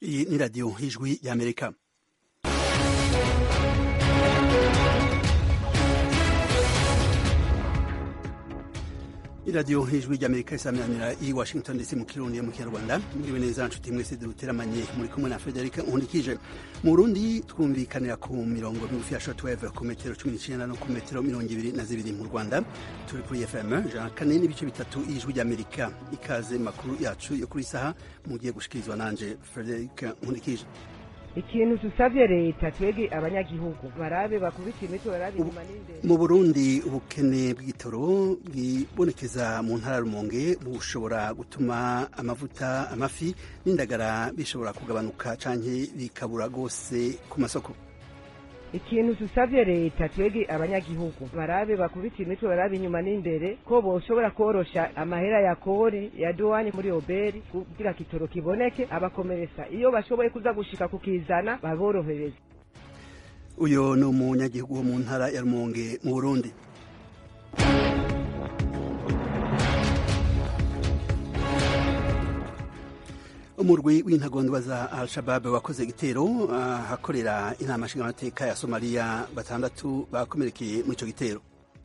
Iyi ni radiyo y'ijwi y'amerika iradiyo y'ijwi ry'amerika isaminanira i washington ndetse mu kirundi mu kinyarwanda muriwe neza nshuti mwese duteramanye muri kumwe na frederic nkundikije mu burundi twumvikanira ku mirongo migufi ya shortwave ku metero cumi n'icenda no ku metero mirongo ibiri na zibiri mu rwanda turi kuri fm ijana kane n'ibice bitatu y'ijwi ry'amerika ikaze makuru yacu yo kuri saha mugiye gushikirizwa nanje frederic nkundikije ikintu tusavye leta twege abanyagihugu barabe bakubita imitwe barabe inyuma n'imbere mu burundi ubukene bw'igitoro bwibonekeza mu ntara rumonge bushobora gutuma amavuta amafi n'indagara bishobora kugabanuka canke bikabura rwose ku masoko ikintu tusavye leta twege abanyagihugu barabe bakubita imitwe barabe inyuma n'imbere ko boshobora korosha amahera ya kori ya duwani muri oberi kugira kitoro kiboneke abakomeresa iyo bashoboye kuza gushika kukizana baborohereza uyo ni umunyagihugu wo mu ntara ya rumonge mu burundi umurwi w'intagondwa za al-shabab wakoze igitero ahakorera inama nshingamateka ya somaliya batandatu bakomerekeye muri ico gitero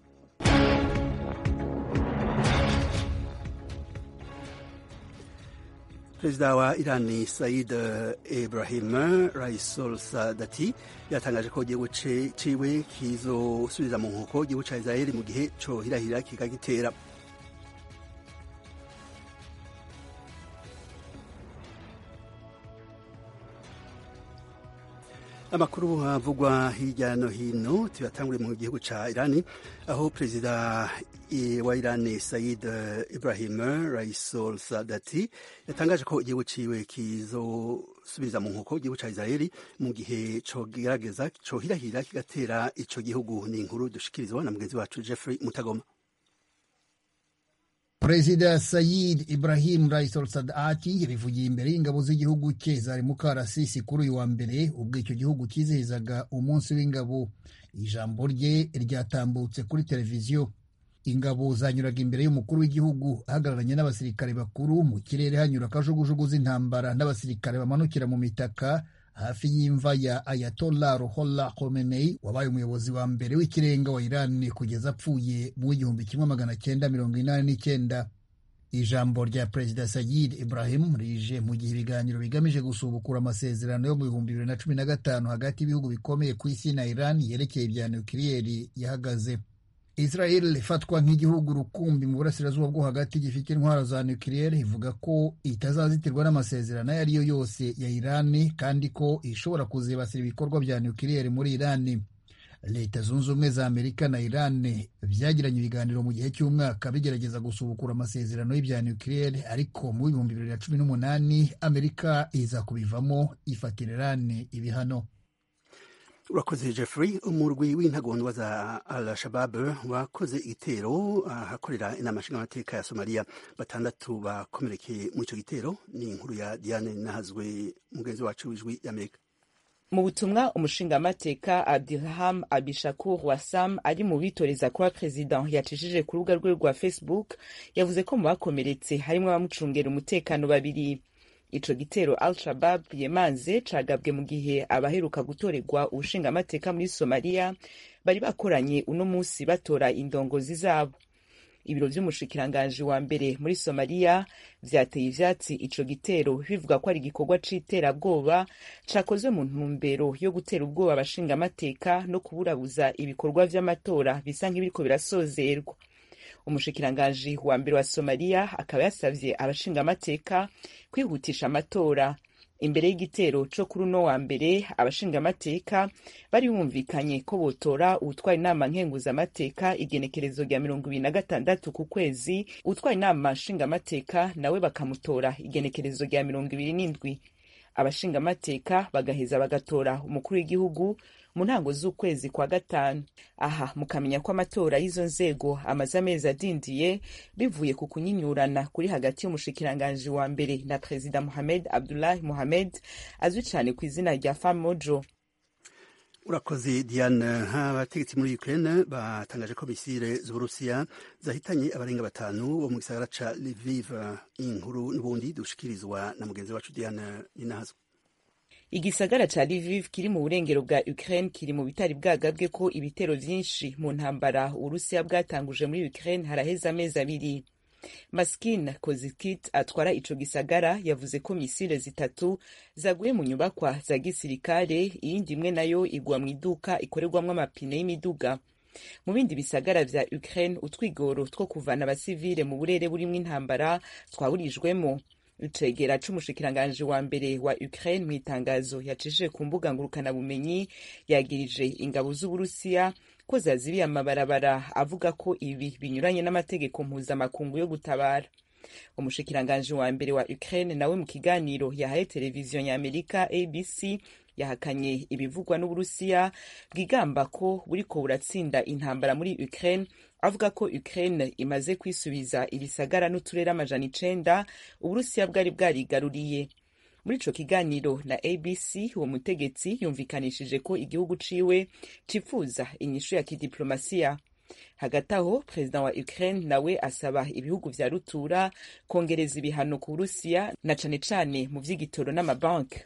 perezida wa irani said ibrahim raisol sadati yatangaje ko igihugu ciwe kizosubiza mu nkoko igihugu ca israeli mu gihe cohirahira kikagitera amakuru avugwa hirya no hino tuyatangure mu gihugu ca irani aho perezida wa irani said ibrahim raisol sadati yatangaje ko igihugu ciwe kizosubiza mu nkoko igihugu ca israeli mu gihe cogerageza cohirahira kigatera ico gihugu ni inkuru dushikirizwa na mugenzi wacu jeffrey mutagoma perezida sayid ibrahim raisol sadati yabivugiye imbere y'ingabo z'igihugu cye zari mu karasisi kuri uyu wa mbere ubwo icyo gihugu cyizihizaga umunsi w'ingabo ijambo rye ryatambutse kuri televiziyo ingabo zanyuraga imbere y'umukuru w'igihugu ahagararanye n'abasirikare bakuru mu kirere hanyura akajugujugu z'intambara n'abasirikare bamanukira mu mitaka hafi y'imva ya Ayatollah Ruhollah Khomeini wabaye umuyobozi wa mbere w'ikirenga wa Iran kugeza apfuye mu w'igihumbi kimwe magana cyenda mirongo inani n'icyenda ijambo rya perezida Sayid Ibrahim rije mu gihe ibiganiro bigamije gusubukura amasezerano yo mu bihumbi bibiri na cumi na gatanu hagati y'ibihugu bikomeye ku isi na Iran yerekeye ibya nukiliyeri yahagaze Israel ifatwa nk'igihugu rukumbi mu burasirazuba bwo hagati gifite intwaro za nukiliyeri ivuga ko itazazitirwa n'amasezerano ayo ari yo yose ya Irani kandi ko ishobora kuzibasira ibikorwa bya nukiliyeri muri Irani. Leta zunze ubumwe za Amerika na Iran byagiranye ibiganiro mu gihe cy'umwaka bigerageza gusubukura amasezerano y'ibya nukiliyeri ariko mu bihumbi bibiri na cumi n'umunani Amerika iza kubivamo ifatira Iran ibihano. urakoze jeffrey umurwi w'intagondwa za al-shabab wakoze igitero ahakorera inama nshingamateka ya somaliya batandatu bakomerekeye muri icyo gitero ni inkuru ya diane nahazwe mugenzi wacu w'ijwi y'amerika mu butumwa umushingamateka abdirham abishakur wasam ari mu bitoreza kuba perezida yacishije ku rubuga rwe rwa facebook yavuze ko mu bakomeretse harimo abamucungera umutekano babiri ico gitero al-shabab yemanze cagabwe mu gihe abaheruka gutorerwa ubushingamateka muri somaliya bari bakoranye uno musi batora indongozi zabo ibiro vy'umushikiranganji wa mbere muri somaliya vyateye ivyatsi ico gitero bivuga ko ari igikorwa c'iterabwoba cakozwe mu ntumbero yo gutera ubwoba abashingamateka no kuburabuza ibikorwa vy'amatora bisa nk'ibiriko birasozerwa umushikiranganji wa mbere wa somaliya akaba yasavye abashingamateka kwihutisha amatora imbere y'igitero co kuri uno wa mbere abashingamateka bari bumvikanye ko botora uwutwara inama nkenguzamateka igenekerezo rya mirongo ibiri na gatandatu ku kwezi uwutwara inama nshingamateka nawe bakamutora igenekerezo rya mirongo ibiri n'indwi abashingamateka bagaheza bagatora umukuru w'igihugu mu ntango z'ukwezi kwa gatanu aha mukamenya ko amatora y'izo nzego amaze amezi adindiye bivuye ku kunyinyurana kuri hagati y'umushikiranganji wa mbere na perezida mohamed abdullahi mohamed azwi cyane ku izina rya famojo urakoze diane abategetsi muri ukraine batangaje ko misile z'uburusiya zahitanye abarenga batanu bo mu gisagara ca lviv inkuru n'ubundi dushikirizwa na mugenzi wacu diane ninahazwa igisagara ca Lviv kiri mu burengero bwa Ukraine kiri mu bitari bwagabwe ko ibitero vyinshi mu ntambara Urusiya bwatanguje muri Ukraine haraheze amezi abiri Maskin Kozikit atwara ico gisagara yavuze ko misile zitatu zaguye mu nyubakwa za gisirikare iyindi imwe nayo igwa mu iduka ikorerwamwo amapine y'imiduga mu bindi bisagara vya Ukraine utwigoro two kuvana abasivile mu burere burimwo intambara twaburijwemo icegera c'umushikiranganji wa mbere wa Ukraine mu itangazo yacishije ku mbuga ngurukanabumenyi yagirije ingabo z'Uburusiya ko zazibiye amabarabara avuga ko ibi binyuranye n'amategeko mpuzamakungu yo gutabara umushikiranganji wa mbere wa Ukraine nawe mu kiganiro yahaye televiziyo y'Amerika ABC yahakanye ibivugwa n'Uburusiya bwigamba ko buriko buratsinda intambara muri Ukraine avuga ko Ukraine imaze kwisubiza ibisagara n'uturere amajana icenda Uburusiya bwari bwarigaruriye muri ico kiganiro na ABC uwo mutegetsi yumvikanishije ko igihugu ciwe cifuza inyishu ya kidiplomasiya hagati aho perezida wa Ukraine nawe asaba ibihugu vya rutura kongereza ibihano ku Burusiya na cane cane mu vy'igitoro n'amabanki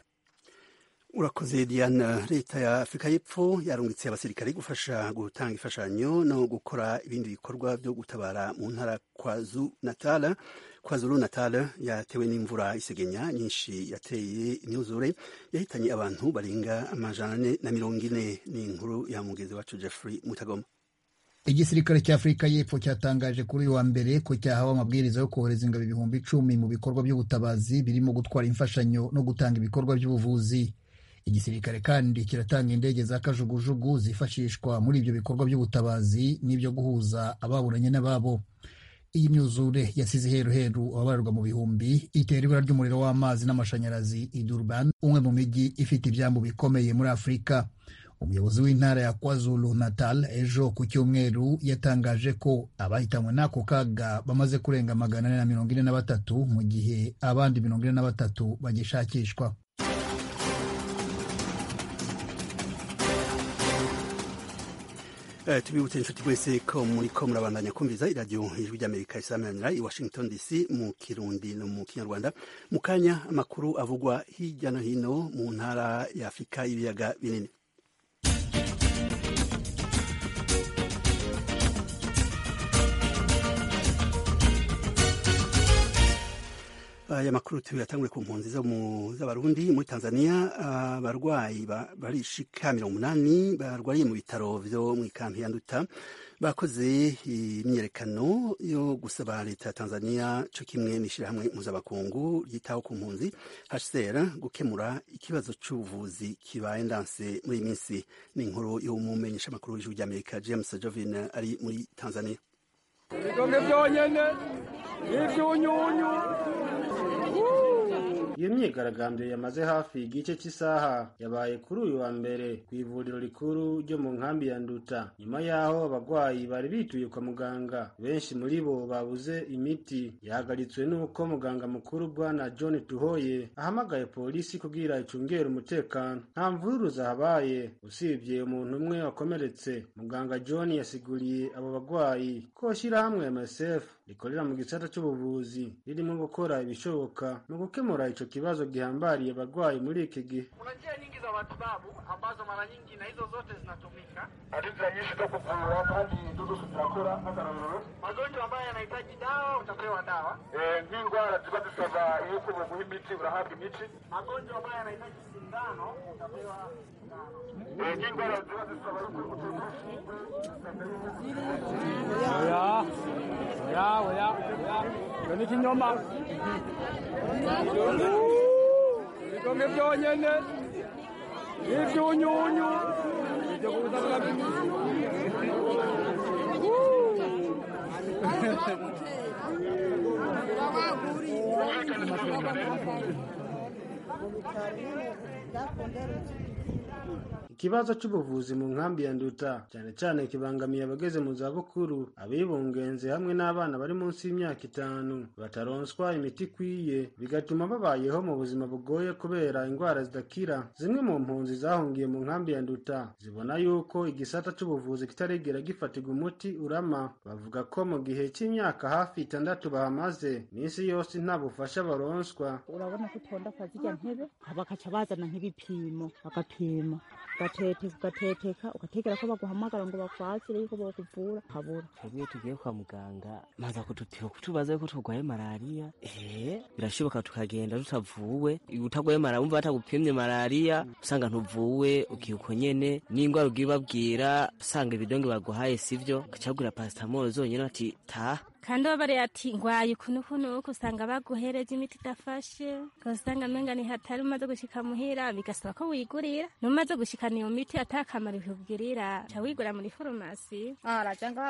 urakoze diana leta ya afurika y'epfo yarungitse abasirikare gufasha gutanga imfashanyo no gukora ibindi bikorwa byo gutabara mu ntara kwazu natala kwazulu natala yatewe n'imvura isegenya nyinshi yateye imyuzure yahitanye abantu barenga amajana ane na mirongo ine ni inkuru ya mugezi wacu jeffrey mutagoma igisirikare cya afurika y'epfo cyatangaje kuri uyu wa mbere ko cyahawe amabwiriza yo kohereza ingabo ibihumbi icumi mu bikorwa by'ubutabazi birimo gutwara imfashanyo no gutanga ibikorwa by'ubuvuzi igisirikare kandi kiratanga indege za kajugujugu zifashishwa muri ibyo bikorwa by'ubutabazi n'ibyo guhuza ababuranye n'ababo iyi myuzure yasize heruheru ababarurwa mu bihumbi itera ibura ry'umuriro w'amazi n'amashanyarazi i Durban umwe mu mijyi ifite ibyambu bikomeye muri afurika umuyobozi w'intara ya kwazulu natal ejo ku cyumweru yatangaje ko abahitanywe n'ako kaga bamaze kurenga magana ane na mirongo ine na batatu mu gihe abandi mirongo ine na batatu bagishakishwa Uh, tubibutse inshuti mwese ko muriko murabandanya kumviza iradiyo ijwi ry'amerika isamanira i washington dc mu kirundi no mu kinyarwanda mu kanya amakuru avugwa hirya no hino mu ntara ya afurika y'ibiyaga binini aya makuru tuyatangure ku mpunzi z'abarundi muri tanzania abarwayi barishika mirongo umunani barwariye mu bitaro vyo mu ikampi ya nduta bakoze imyiyerekano yo gusaba leta ya tanzania co kimwe n'ishirahamwe mpuzamakungu ryitaho ku mpunzi hcr gukemura ikibazo c'ubuvuzi kibaye ndanse muri iyi minsi ni inkuru y'umumenyesha makuru w'ijwi ry'amerika james jovin ari muri tanzania ibikombe byonyene n'ivyunyunyu iyo myigaragambyo yamaze hafi igice cy'isaha yabaye kuri uyu wa mbere ku ivuriro rikuru ryo mu nkambi ya nduta nyuma y'aho abarwayi bari bituye kwa muganga benshi muri bo babuze imiti yahagaritswe n'uko muganga mukuru bwana john tuhoye ahamagaye polisi kugira icungere umutekano nta mvururu zahabaye usibye umuntu umwe wakomeretse muganga john yasiguriye abo barwayi ko shyirahamwe msf rikorera mu gisata cy'ubuvuzi ririmo gukora ibishoboka mu gukemura ico kibazo gihambariye abarwayi muri iki gihe kuna njia nyingi za matibabu ambazo mara nyingi na hizo zote zinatumika Hadithi nyinshi zo kuvura kandi dudu turakora nk'akarorero magonjwa ambayo yanahitaji dawa utapewa dawa Eh, nk'indwara ziba zisaba yuko baguha imiti urahabwa imiti magonjwa ambayo yanahitaji sindano utapewa sindano Eh, nk'indwara ziba zisaba yuko uterwa urushinge oya oya oya oya iyo ni kinyoma ibikombe byonyene n'ivyunyunyu ivyo kuzanira ikibazo c'ubuvuzi mu nkambi ya nduta cyane cyane kibangamiye abageze mu zabukuru abibungenze hamwe n'abana bari munsi y'imyaka itanu bataronswa imiti ikwiye bigatuma babayeho mu buzima bugoye kubera indwara zidakira zimwe mu mpunzi zahungiye mu nkambi ya nduta zibona yuko igisata c'ubuvuzi kitarigera gifatirwa umuti urama bavuga ko mu gihe c'imyaka hafi itandatu bahamaze minsi yose nta bufasha baronswa urabona ko utonda kwa zirya ntebe bakaca bazana nk'ibipimo bagapima ugateteka ugateteka ugategera ko baguhamagara ngo bakwakire yuko bakuvura habura twebwe tugiye kwa muganga maza kudutira kutubaza yuko turwaye malariya ehe birashoboka tukagenda tutavuwe utagwaye malariya wumva batagupimye malariya usanga ntuvuwe ukiuko nyene n'ingwara ugiye ubabwira usanga ibidonge baguhaye sivyo gacagura pasitamoro zonyene bati taha kandi babare ati ngwaye ukuntu ukuntu uko usanga baguhereza imiti idafashe ugasanga amenga ni hatari umaze gushika muhira bigasaba ko wigurira numaze gushikana iyo miti atakamaro ikubwirira ca wigura muri farumasi araja ngaha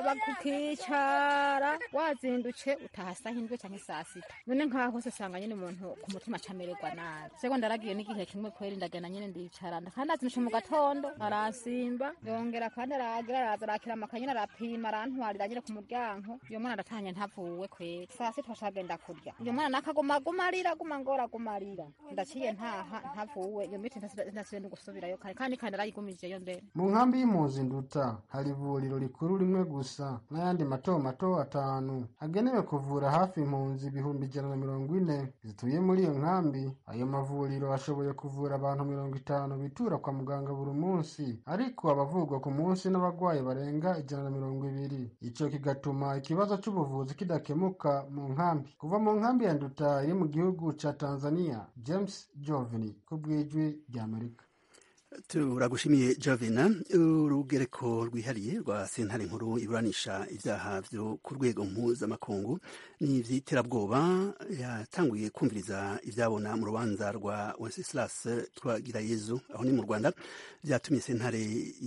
bakukicara wazindutse utaha saa hindwi canke saa sita none nkaho hose usanga nyene umuntu ku mutima acamererwa nabi seko ndaragiye n'igihe kimwe kweri ndagenda nyene ndicara kandi azindutse mu gatondo arasimba yongera kandi aragira araza arakira amakanyene arapima arantwarira nyene ku muryango iyo mwana aratanye ntavuwe kweri saa sita twashagenda kurya iyo mwana nakaguma agumarira aguma ngora agumarira ndaciye ntaha ntavuwe iyo miti ntasibe no gusubirayo kare kandi kandi arayigumijeyo mbere mu nkambi y'impunzi nduta hari ivuriro rikuru rimwe gusa n'ayandi mato mato atanu agenewe kuvura hafi impunzi ibihumbi ijana na mirongo ine zituye muri iyo nkambi ayo mavuriro ashoboye kuvura abantu mirongo itanu bitura kwa muganga buri munsi ariko abavurwa ku munsi n'abagwayi barenga ijana na mirongo ibiri ico kigatuma ikibazo c'ubuvuzi kidakemuka mu nkambi kuva mu nkambi ya nduta iri mu gihugu ca tanzania james jovini ku bw'ijwi ry'amerika turagushimiye javina urugereko rwihariye rwa sentare nkuru iburanisha ibyaha byo ku rwego mpuzamakungu n'ivy'iterabwoba yatanguye kumviriza ivyabona mu rubanza rwa wenceslas twagirayezu aho ni mu rwanda vyatumye sentare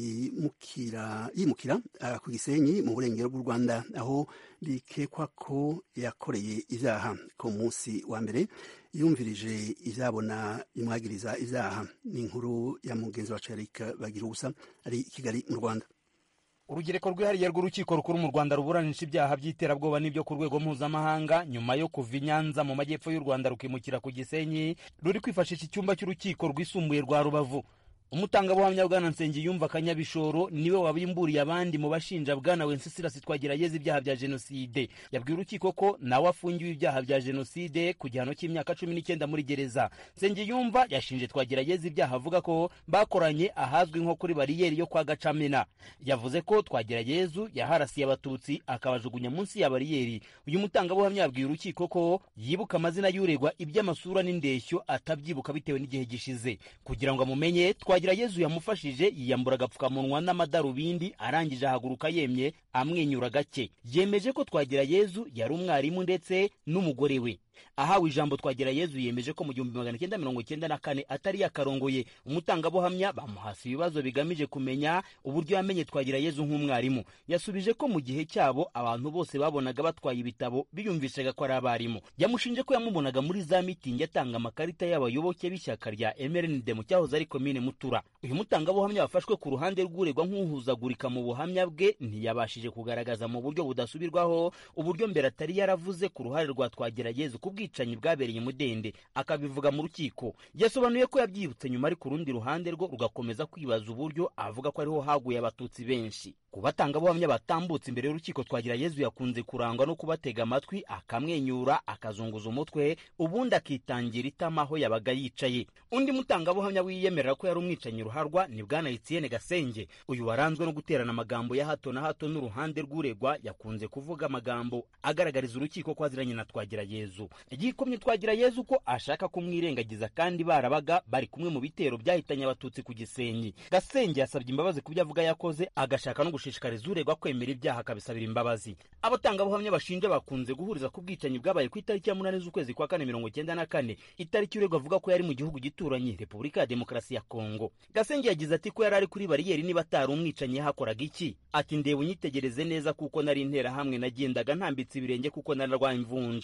yimukira yimukira uh, ku gisenyi mu burengero bw'u rwanda aho bikekwa ko yakoreye ivyaha ku munsi wa mbere yumvirije ivyabona bimwagiriza ivyaha ni inkuru ya mugenzi wacu Eric bagira ubusa ari i Kigali mu Rwanda urugereko rwihariye rw'urukiko rukuru mu rwanda ruburanisha ibyaha by'iterabwoba n'ibyo ku rwego mpuzamahanga nyuma yo kuva i nyanza mu majyepfo y'u rwanda rukimukira ku gisenyi ruri kwifashisha icyumba cy'urukiko rwisumbuye rwa rubavu umutangabuhamya bwana nsengiyumva kanyabishoro niwe wabimburiye abandi mu bashinja bwana wenceslas twagerageza ibyaha bya jenoside yabwiye urukiko ko nawe afungiwe ibyaha bya jenoside ku gihano cy'imyaka cumi n'icyenda muri gereza nsengiyumva yashinje twagerageza ibyaha avuga ko bakoranye ahazwi nko kuri bariyeri yo kwa gacamena yavuze ko twageragezu yaharasiye abatutsi akabajugunya munsi ya bariyeri uyu mutangabuhamya yabwiye urukiko ko yibuka amazina y'uregwa iby'amasura n'indeshyo atabyibuka bitewe n'igihe gishize kugira ngo amumenye twagirayezu yamufashije yiyambura agapfukamunwa n'amadarubindi arangije ahaguruka yemye amwenyura gake yemeje ko twagirayezu yari umwarimu ndetse n'umugore we ahawe ijambo twagirayezu yemeje ko mu gihumbi magana cyenda mirongo cyenda na kane atari yakarongoye umutangabuhamya bamuhasa ibibazo bigamije kumenya uburyo yamenye twagirayezu nk'umwarimu yasubije ko mu gihe cyabo abantu bose babonaga batwaye ibitabo biyumvishaga ko ari abarimu yamushinje ko yamubonaga muri za mitingi atanga amakarita y'abayoboke b'ishyaka rya mrnd mu cyahoze ari komine mutura uyu mutangabuhamya wafashwe ku ruhande rw'uregwa nk'uhuzagurika mu buhamya bwe ntiyabashije kugaragaza mu buryo budasubirwaho uburyo mbere atari yaravuze ku ruhare rwa twagirayezu ku bwicanyi bwabereye mudende akabivuga mu rukiko yasobanuye ko yabyibutse nyuma ari ku rundi ruhande rwo rugakomeza kwibaza uburyo avuga ko ariho haguye abatutsi benshi ku batangabuhamya batambutse imbere y'urukiko twagira yezu yakunze kurangwa no kubatega amatwi akamwenyura akazunguza umutwe ubundi akitangira itama aho yabaga yicaye undi mutangabuhamya wiyemerera ko yari umwicanyi ruharwa ni bwana etienne gasenge uyu waranzwe no guterana amagambo ya hato na hato n'uruhande rw'uregwa yakunze kuvuga amagambo agaragariza urukiko ko aziranye na twagira yezu yikomye twagira yezu ko ashaka kumwirengagiza kandi barabaga bari kumwe mu bitero byahitanye abatutsi ku gisenyi gasenge yasabye imbabazi ku byo avuga yakoze agashaka no gushishikariza uregwa kwemera ibyaha akabisabira imbabazi abatangabuhamya bashinja bakunze guhuriza ku bwicanyi bwabaye ku itariki ya munani z'ukwezi kwa kane mirongo icyenda na kane itariki uregwa avuga ko yari mu gihugu gituranye repubulika ya demokarasi ya kongo gasenge yagize ati ko yari ari kuri bariyeri niba atari umwicanyi yahakoraga iki ati ndeba unyitegereze neza kuko nari interahamwe nagendaga ntambitse ibirenge kuko nararwaye imvunja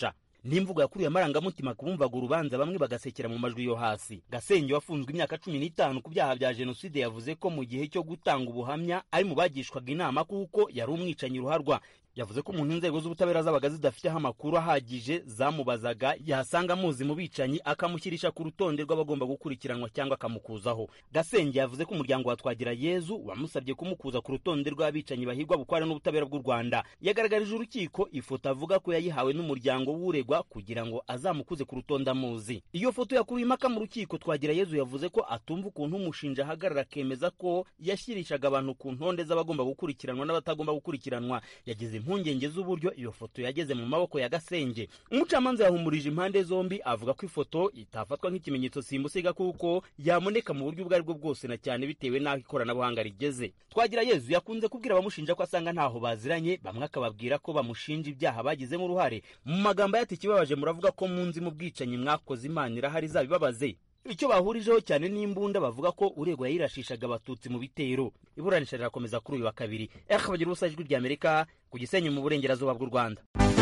n'imvugo yakuriye amarangamutima ku bumvaga urubanza bamwe bagasekera mu majwi yo hasi gasenge wafunzwe imyaka cumi n'itanu ku byaha bya jenoside yavuze ko mu gihe cyo gutanga ubuhamya ari mu bagishwaga inama kuko yari umwicanyi ruharwa yavuze ko umuntu inzego z'ubutabera zabaga zidafiteho amakuru ahagije zamubazaga yasanga amuzi mu bicanyi akamushyirisha ku rutonde rw'abagomba gukurikiranwa cyangwa akamukuzaho gasenge yavuze ko umuryango wa twagira yezu wamusabye kumukuza ku rutonde rw'abicanyi bahigwa bukware n'ubutabera bw'u rwanda yagaragarije urukiko ifoto avuga ko yayihawe n'umuryango w'uregwa kugira ngo azamukuze ku rutonde amuzi iyo foto yakuruye impaka mu rukiko twagira yezu yavuze ko atumva ukuntu umushinja ahagarara akemeza ko yashyirishaga abantu ku ntonde z'abagomba gukurikiranwa n'abatagomba gukurikiranwa yagize impungenge z'uburyo iyo foto yageze mu maboko ya gasenge umucamanza yahumurije impande zombi avuga ko ifoto itafatwa nk'ikimenyetso simusiga kuko yaboneka mu buryo ubwo ari bwo bwose na cyane bitewe n'aho ikoranabuhanga rigeze twagira yezu yakunze kubwira abamushinja ko asanga ntaho baziranye bamwe akababwira ko bamushinja ibyaha bagizemo uruhare mu magambo yati ikibabaje muravuga ko munzi mu bwicanyi mwakoze imana irahari izabibabaze icyo bahurijeho cyane n'imbunda bavuga ko uregwa yirashishaga abatutsi mu bitero iburanisha rirakomeza kuri uyu wa kabiri eka bagira ubusa ijwi ry'amerika ku gisenyi mu burengerazuba bw'u rwanda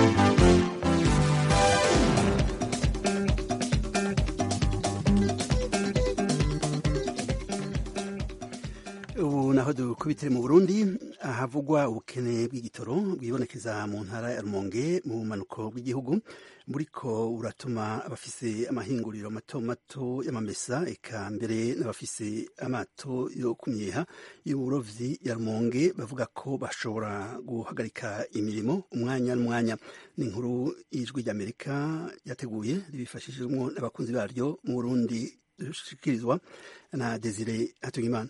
ubu naho dukubitire mu burundi ahavugwa ubukene bw'igitoro bwibonekeza mu ntara ya rumonge mu bumanuko bw'igihugu buriko buratuma abafise amahinguriro mato mato y'amamesa eka mbere n'abafise amato yo kumyeha y'uburovyi ya rumonge bavuga ko bashobora guhagarika imirimo umwanya n'umwanya ni inkuru y'ijwi ry'amerika yateguye ribifashishijwemo n'abakunzi baryo mu burundi rishikirizwa na desire hatungimana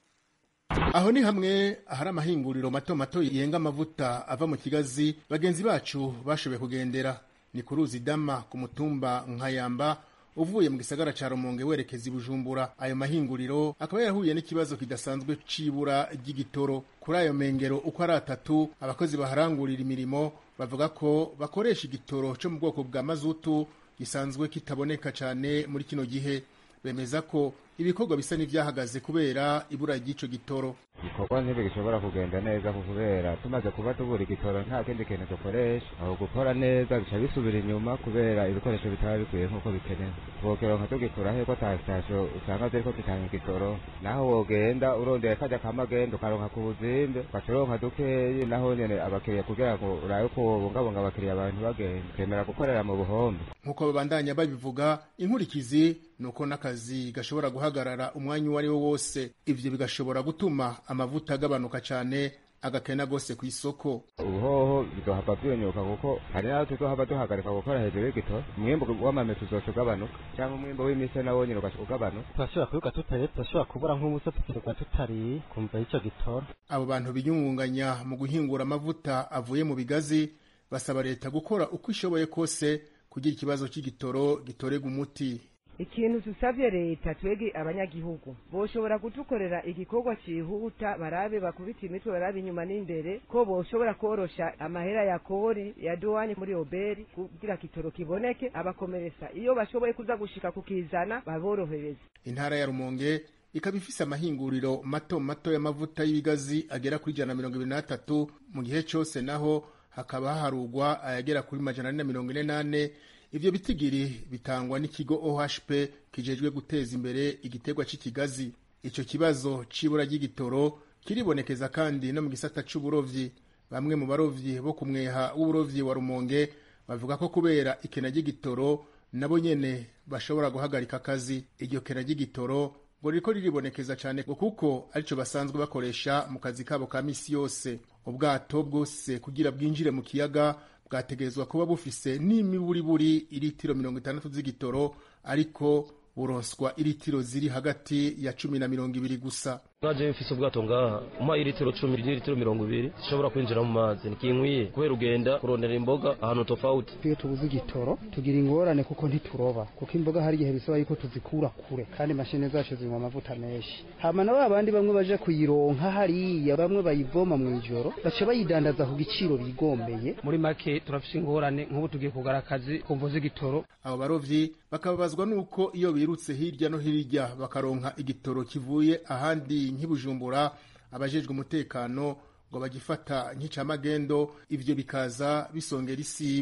aho ni hamwe ahari amahinguriro mato mato yenga amavuta ava mu kigazi bagenzi bacu bashoboye kugendera ni ku ruzi dama ku mutumba nkayamba uvuye mu gisagara ca rumonge werekeza i bujumbura ayo mahinguriro akaba yarahuye n'ikibazo kidasanzwe c'ibura ry'igitoro kuri ayo mengero uko ari atatu abakozi baharangurira imirimo bavuga ko bakoresha igitoro co mu bwoko bwa mazutu gisanzwe kitaboneka cane muri kino gihe bemeza ko ibikorwa bisa n'ivyahagaze kubera ibura ry'ico gitoro ibikorwa nk'ibyo gishobora kugenda neza kubera tumaze kuba tubura igitoro nta kindi kintu dukoresha aho gukora neza bica bisubira inyuma kubera ibikoresho bitaba bikwiye nk'uko bikenewe twokeronka tugikura heko ta sitasiyo usanga ziriko zitanga igitoro naho wogenda urondeye kajya kamagenda ukaronka ku buzimbe ugaca uronka dukeyi naho nyene abakiriya kugira ngo urabe ko wobungabunga abakiriya abantu bagenda ukemera gukorera mu buhombe nk'uko babandanya babivuga inkurikizi ni uko n'akazi gashobora guhagarara umwanya uwo ari wo wose ivyo bigashobora gutuma amavuta agabanuka cane agakena gose ku isoko ubuhoho bizohava vyonyuka kuko hari naho tuzohava duhagarika gukora hejuru y'igitoro umwimbu w'amamesa uzoca ugabanuka cyangwa umwimbu w'imise nawo nyene ugaca ugabanuka turashobora kubiga tutariye turashobora kubura nk'ubusa tukirirwa tutariye kumva ico gitoro abo bantu biyungunganya mu guhingura amavuta avuye mu bigazi basaba leta gukora uko ishoboye kose kugira ikibazo c'igitoro gitorega umuti ikintu dusabye leta twege abanyagihugu boshobora kudukorera igikorwa cihuta barabe bakubita imitwe barabe inyuma n'imbere ko boshobora korosha amahera ya kori ya duwani muri oberi kugira kitoro kiboneke abakomeresa iyo bashoboye kuza gushika kukizana baborohereza intara ya rumonge ikaba ifise amahinguriro mato mato y'amavuta y'ibigazi agera kuri ijana na mirongo ibiri n'atatu mu gihe cose naho hakaba haharugwa ayagera kuri majana ane na mirongo ine n'ane ivyo bitigiri bitangwa n'ikigo ohp kijejwe guteza imbere igiterwa c'ikigazi ico kibazo c'ibura ry'igitoro kiribonekeza kandi no mu gisata c'uburovyi bamwe mu barovyi bo ku mweha w'uburovyi wa rumonge bavuga ko kubera ikena ry'igitoro nabo nyene bashobora guhagarika akazi iryo kena ry'igitoro ngo ririko riribonekeza cane ngo kuko arico basanzwe bakoresha mu kazi kabo ka misi yose ubwato bwose kugira bwinjire mu kiyaga bwategerezwa kuba bufise n'imiburiburi iritiro mirongo itandatu z'igitoro ariko buronswa iritiro ziri hagati ya cumi na mirongo ibiri gusa naje mfise ubwato ngaha umpa iritiro cumi n'iritiro mirongo ibiri zishobora kwinjira mu mazi ntikinkwiye kubera ugenda kurondera imboga ahantu tofauti iyo tubuze igitoro tugira ingorane kuko ntituroba kuko imboga hari igihe bisaba yuko tuzikura kure kandi imashini zacu zinywa amavuta menshi hama na babandi bamwe baje kuyironka hariya bamwe bayivoma mu ijoro baca bayidandaza ku giciro bigombeye muri make turafise ingorane nk'ubu tugiye kugara akazi kumvuza igitoro abo barovyi bakababazwa n'uko iyo birutse hirya no hirya bakaronka igitoro kivuye ahandi nk'ibujumbura abajejwe umutekano ngo bagifata nk'icamagendo ivyo bikaza bisongera isibe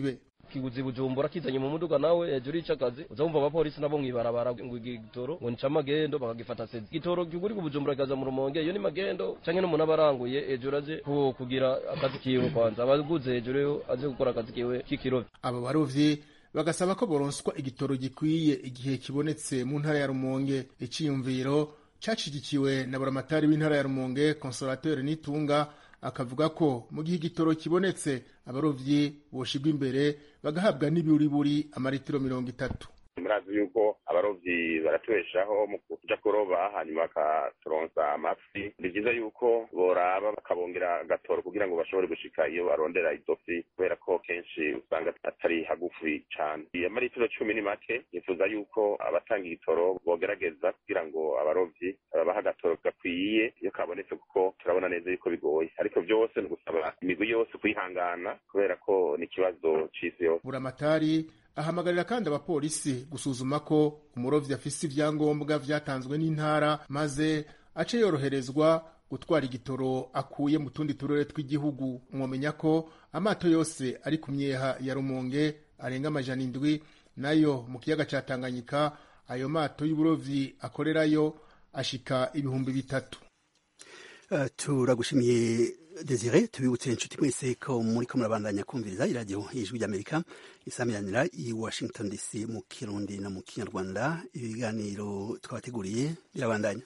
kiguzi bujumbura kizanye mu muduga nawe hejuru y'icakazi uza wumva abapolisi nabo mwibarabara ngo igitoro ngo nica magendo bakagifata sezi igitoro kiguri ku bujumbura kaza mu rumonge iyo ni magendo canke n'umuntu aba aranguye hejuru aje ku- kugira akazi kiwe kwanza abaguze hejuru yo aje gukora akazi kiwe k'ikirovyi abo barovyi bagasaba ko boronswa igitoro gikwiye igihe kibonetse mu ntara ya rumonge iciyumviro cacigikiwe na buramatari w'intara ya rumonge consolateur nitunga akavuga ko mu gihe igitoro kibonetse abarovyi boshigwa imbere bagahabwa n'ibiburiburi amaritiro mirongo itatu murazi yuko abarovyi baratubeshaho mu kuja kuroba hanyuma bakaturonsa amafi ni vyiza yuko boraba bakabongera agatoro kugira ngo bashobore gushika iyo barondera izo fi kubera ko kenshi usanga atari hagufi cane amaritiro cumi ni make nifuza yuko abatanga igitoro bogerageza kugira ngo abarovyi babaha agatoro gakwiye iyo kabonetse kuko turabona neza yuko bigoye ariko vyose ni ugusaba imigwi yose kwihangana kubera ko ni ikibazo c'isi yose buramatari ahamagarira kandi abapolisi gusuzuma ko umurovyi afise ivyangombwa vyatanzwe n'intara maze ace yoroherezwa gutwara igitoro akuye mu tundi turere tw'igihugu mwomenya ko amato yose ari ku myeha ya rumonge arenga amajana indwi nayo mu kiyaga ca tanganyika ayo mato y'uburovyi akorerayo ashika ibihumbi bitatu Uh, turagushimiye Desire tubibutse inshuti mwese ko muri ko murabandanya kumviriza iradiyo ijwi ry'Amerika isamiranira i Washington DC mu Kirundi no mu Kinyarwanda ibiganiro twabateguriye birabandanya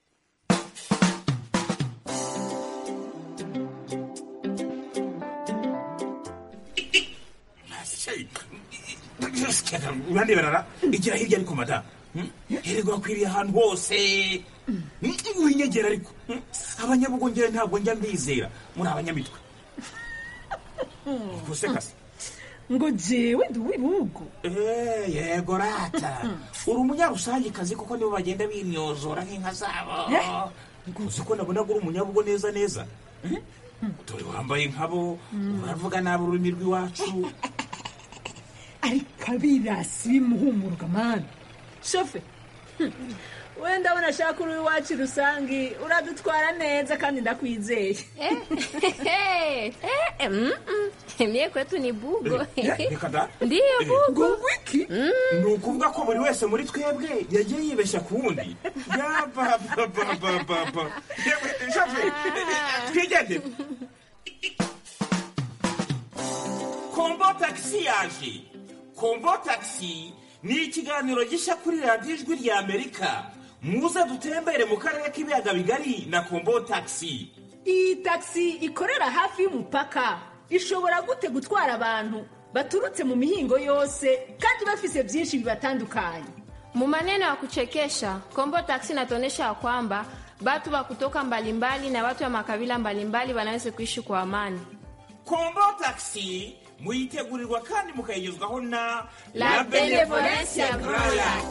urandeberara igira hirya ariko mada hererwa akwiriye ahantu hose winyegera ariko abanyabugongera ntabwo njya mbizera muri abanyamitwe gusekase ngo jewe ndi uw'ibihugu Eh, yego rata uri umunyarusangikazi kuko nibo bagenda binyozora nk'inka zabo uzi ko nabona ko uri umunyabugo neza neza dore wambaye nkabo uravuga nabi ururimi rw'iwacu ariko abirasi bimuhumurwa mani shofe wenda ndabona ashaka uri iwacu rusange uradutwara neza kandi ndakwizeye Mie kwetu ni bugo. Eh, reka da. Ndiyo bugo. ngo wiki ni ukuvuga ko buri wese muri twebwe yagiye yibeshya ku wundi yabababababa yewe shafe twigendere kombo tagisi yaje kombo tagisi ni ikiganiro gishya kuri radiyo ijwi rya amerika muze dutembere mu karere k'ibiyaga bigari na kombo tagisi iyi tagisi ikorera hafi y'umupaka ishobora gute gutwara abantu baturutse mu mihingo yose kandi bafise byinshi bibatandukanye Mu maneno ya kuchekesha, Kombo Taxi inatuonyesha ya kwamba watu wa kutoka mbalimbali na watu wa makabila mbalimbali wanaweza kuishi kwa amani. kombo tagisi muyitegurirwa kandi mukayigezwaho na La Benevolencia Royal.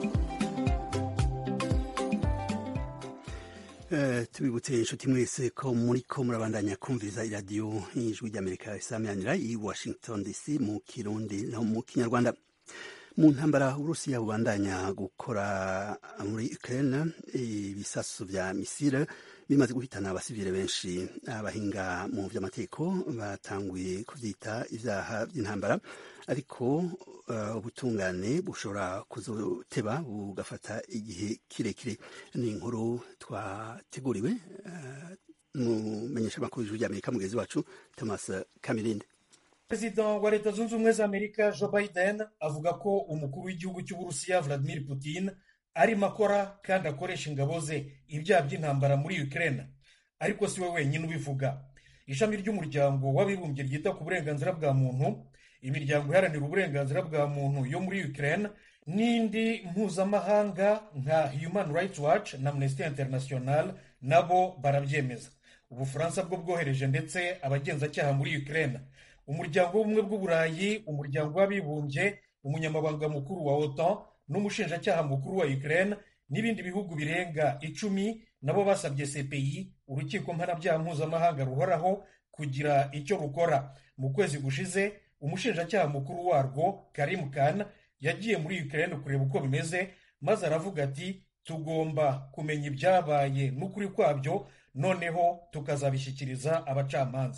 Eh, tubibutse inshuti mwese ko muri ko murabandanya kumviriza iradiyo y'ijwi ry'amerika isamiranira i washington dc mu kirundi no mu kinyarwanda mu ntambara uburusiya bubandanya gukora muri ukraine ibisasu vya misile bimaze guhitana abasivile benshi abahinga mu vy'amategeko batanguye kuvyita ivyaha vy'intambara ariko uh, ubutungane bushobora kuzoteba bugafata igihe kirekire ni inkuru twateguriwe uh, mumenyesha amakuru y'ijwi ry'amerika mugenzi wacu thomas kamirinde perezida wa leta zunze ubumwe za amerika joe biden avuga ko umukuru w'igihugu cy'uburusiya vladimir putin arimo akora kandi akoresha ingabo ze ibyaha by'intambara muri ukraine ariko si we wenyine ubivuga ishami ry'umuryango w'abibumbye ryita ku burenganzira bwa muntu imiryango iharanira uburenganzira bwa muntu yo muri ukraine n'indi mpuzamahanga nka human rights watch na amnesty international nabo barabyemeza ubufaransa bwo bwohereje ndetse abagenzacyaha muri ukraine umuryango w'ubumwe bw'uburayi umuryango w'abibumbye umunyamabanga mukuru wa otan n'umushinjacyaha mukuru wa ukraine n'ibindi bihugu birenga icumi nabo basabye cpi urukiko mpanabyaha mpuzamahanga ruhoraho kugira icyo rukora mu kwezi gushize umushinjacyaha mukuru warwo karim khan yagiye muri ukraine kureba uko bimeze maze aravuga ati tugomba kumenya ibyabaye n'ukuri kwabyo noneho tukazabishyikiriza abacamanza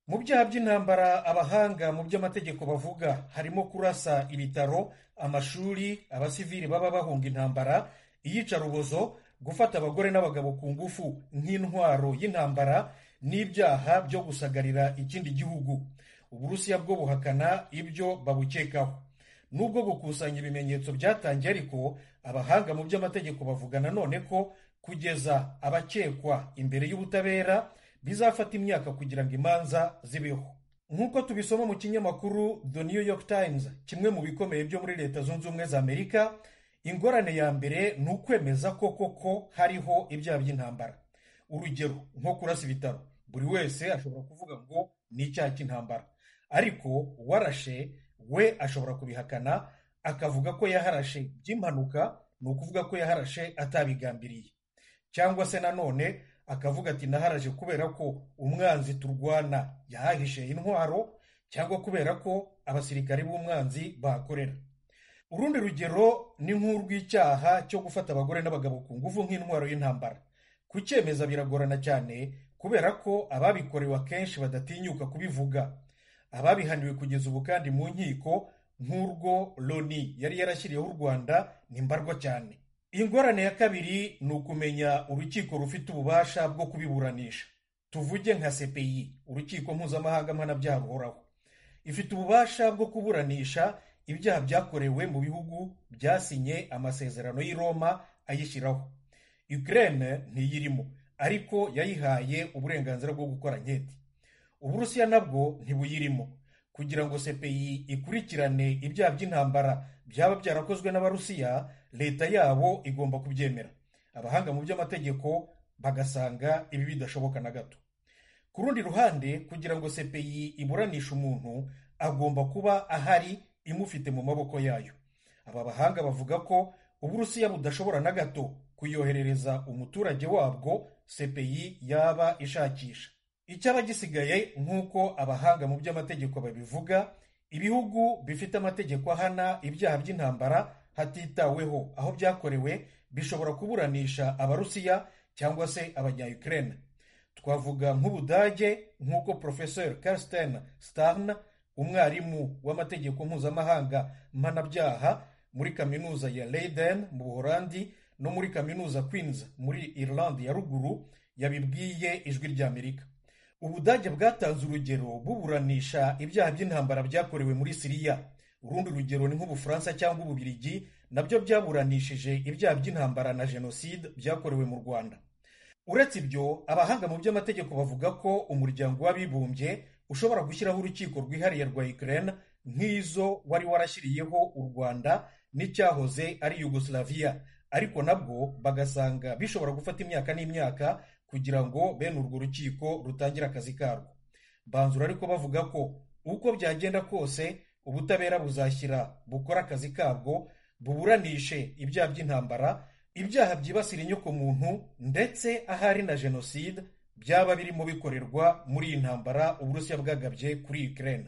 mu byaha by'intambara abahanga mu by'amategeko bavuga harimo kurasa ibitaro amashuri abasivili baba bahunga intambara iyicarubozo gufata abagore n'abagabo ku ngufu nk'intwaro y'intambara n'ibyaha byo gusagarira ikindi gihugu uburusiya bwo buhakana ibyo babukekaho nubwo gukusanya ibimenyetso byatangiye ariko abahanga mu by'amategeko bavuga nanone ko kugeza abakekwa imbere y'ubutabera bizafata imyaka kugira ngo imanza zibeho nk'uko tubisoma mu kinyamakuru the new york times kimwe mu bikomeye byo muri leta zunze ubumwe za amerika ingorane ya mbere ni ukwemeza ko koko hariho ibyaha by'intambara urugero nko kurasa ibitaro buri wese ashobora kuvuga ngo ni icyaha cy'intambara ariko warashe we ashobora kubihakana akavuga ko yaharashe by'impanuka ni ukuvuga ko yaharashe atabigambiriye cyangwa se nanone akavuga ati naharaje kubera ko umwanzi turwana yahahishe intwaro cyangwa kubera ko abasirikare b'umwanzi bahakorera urundi rugero ni nk'urw'icyaha cyo gufata abagore n'abagabo ku ngufu nk'intwaro y'intambara kucyemeza biragorana cyane kubera ko ababikorewe akenshi badatinyuka kubivuga ababihaniwe kugeza ubu kandi mu nkiko nk'urwo loni yari yarashyiriyeho u rwanda ni mbarwa cyane ingorane ya kabiri ni ukumenya urukiko rufite ububasha bwo kubiburanisha tuvuge nka cpi urukiko mpuzamahanga mpanabyaha ruhoraho ifite ububasha bwo kuburanisha ibyaha byakorewe mu bihugu byasinye amasezerano y'i roma ayishyiraho ukraine ntiyirimo ariko yayihaye uburenganzira bwo gukora nketi uburusiya nabwo ntibuyirimo kugira ngo cpi ikurikirane ibyaha by'intambara byaba byarakozwe n'abarusiya leta yabo igomba kubyemera abahanga mu by'amategeko bagasanga ibi bidashoboka na gato ku rundi ruhande kugira ngo cpi iburanishe umuntu agomba kuba ahari imufite mu maboko yayo aba bahanga bavuga ko uburusiya budashobora na gato kuyoherereza umuturage wabwo cpi yaba ishakisha icyaba gisigaye nk'uko abahanga mu by'amategeko babivuga ibihugu bifite amategeko ahana ibyaha by'intambara hatitaweho aho byakorewe bishobora kuburanisha abarusiya cyangwa se abanya-ukraine twavuga nk'ubudage nk'uko professor karsten starn umwarimu w'amategeko mpuzamahanga mpanabyaha muri kaminuza ya leiden mu buholandi no muri kaminuza queens muri irlande ya ruguru yabibwiye ijwi ry'amerika ubudage bwatanze urugero buburanisha ibyaha by'intambara byakorewe muri siriya urundi rugero ni nk'ubufaransa cyangwa ububirigi nabyo byaburanishije ibyaha by'intambara na jenoside byakorewe mu rwanda uretse ibyo abahanga mu by'amategeko bavuga ko umuryango w'abibumbye ushobora gushyiraho urukiko rwihariye rwa ukraine nk'izo wari warashyiriyeho u rwanda n'icyahoze ari yugoslavia ariko nabwo bagasanga bishobora gufata imyaka n'imyaka kugira ngo bene urwo rukiko rutangire akazi karwo banzura ariko bavuga ko uko byagenda kose ubutabera buzashyira bukora akazi kabwo buburanishe ibyaha by'intambara ibyaha byibasira inyokomuntu ndetse ahari na jenoside byaba birimo bikorerwa muri iyi ntambara uburusiya bwagabye kuri ukraine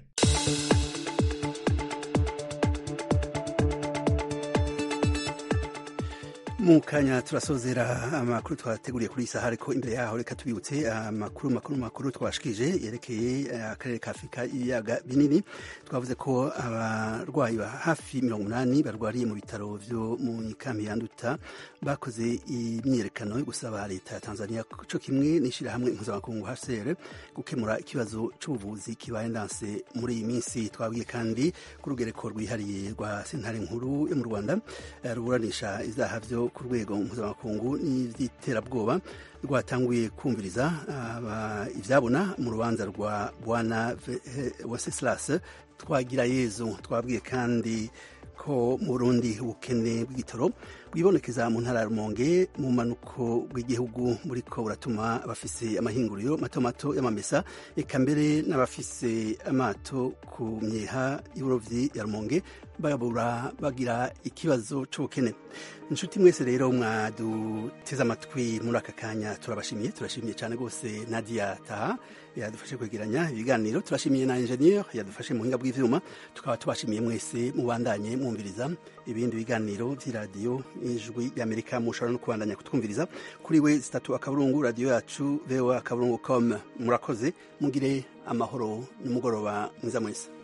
mu kanya turasozera amakuru twateguriye kuri iyi saha ariko imbere yaho reka tubibutse amakuru makuru makuru twashikije yerekeye akarere ka afurika y'ibiyaga binini twavuze ko abarwayi ba hafi mirongo umunani barwariye mu bitaro byo mu ikambi ya nduta bakoze imyiyerekano yo gusaba leta ya tanzania cyo kimwe n'ishyirahamwe mpuzamakungu hcr gukemura ikibazo cy'ubuvuzi kibaye ndanse muri iyi minsi twabwiye kandi ku rugereko rwihariye rwa sentare nkuru yo mu rwanda ruburanisha ibyaha byo ku rwego mpuzamakungu n'iby'iterabwoba rwatanguye kumviriza ibyabona mu rubanza rwa bwana wenceslas twagira yezu twabwiye kandi ko mu burundi ubukene bw'igitoro bwibonekeza mu ntara ya rumonge mu manuko bw'igihugu muri ko buratuma abafise amahinguriro mato mato y'amamesa eka mbere n'abafise amato ku myeha y'uburovyi ya rumonge babura bagira ikibazo c'ubukene inshuti mwese rero mwaduteze amatwi muri aka kanya turabashimiye turashimiye cyane rwose nadia taha yadufashe kwegeranya ibiganiro turashimiye na ingenieur yadufashe mu buhinga bw'ivyuma tukaba tubashimiye mwese mubandanye mwumviriza ibindi biganiro vy'iradiyo ijwi y'amerika mushobora no kubandanya kutwumviriza kuri we zitatu akaburungu radiyo yacu voa akaburungu com murakoze mugire amahoro n'umugoroba mwiza mwese